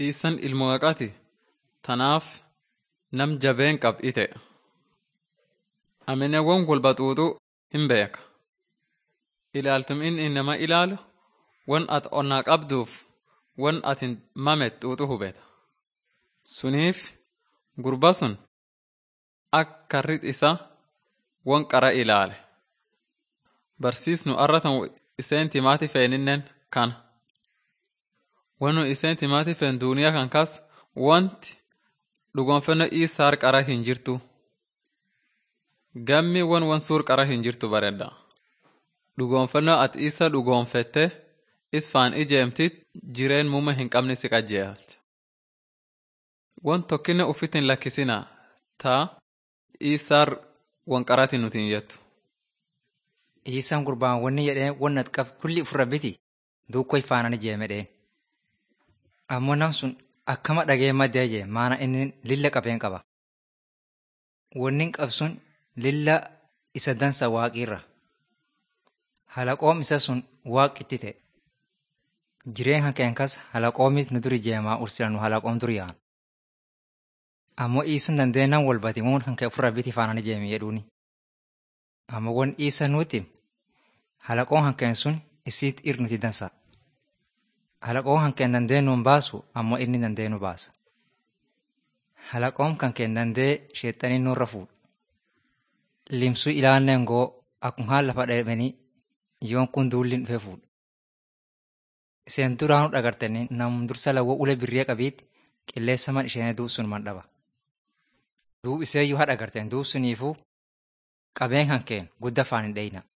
Iisan ilmoo haqati tanaaf nam jabeen qab ite. Amine won walba xuuxuu hin beeka. Ilaaltum inni nama ilaalu won at onnaa qabduuf won atin mamet xuuxu hubeta. Suniif gurba sun akka karrit isa won qara ilaale. Barsiisnu arratan iseen timaati feeninnen kana. Wonu iseen timaati feen duuniyaa kan kas wanti dhugonfannoo isaar qara hin jirtu. Gammi won won suur qara hin jirtu baredha. Dhugoonfannoo ati isa dhugoonfette is faan ijeemtit jireen muuma hin qabne si qajeelcha. Won tokkinne uffit hin lakkisina taa isaar won qarati nuti hin jettu. Isaan gurbaan wanni jedhee wanna qab kulli ofirra biti duukkoo ifaanani jeemedheen. Ammoo nam sun akkama dhagee maddee jee maana inni lilla qabeen qaba. Wanni qab sun lilla isa dansa waaqiirra. Halaqoom isa sun waaqitti ta'e. Jireen kan keen kas halaqoomit nu duri jeemaa ursila nu halaqoom duri yaa'an. Ammoo isin dandeenyaan walbati muun kan kee ofirra biti faanani jeemi jedhuuni. Ammoo won isa nuti halaqoon hankeen sun isiit irnuti dansa. Halaqoon hankeen dandeenyuun baasu ammoo inni dandeenyu baasa. Halaqoon kan keen dandee sheexanii nurra fuudha. Limsuu ilaanneen goo akkuma haan lafa dheebanii yoon kun duulliin dhufee fuudha. Iseen duraanu dhagartanii nam dursa lawwa ule birree qabiitti qilleessa man isheen duub sun man dhaba. Duub iseeyyuu haadha agarteen duub suniifuu qabeen kan keen gudda faan hin dheeyna.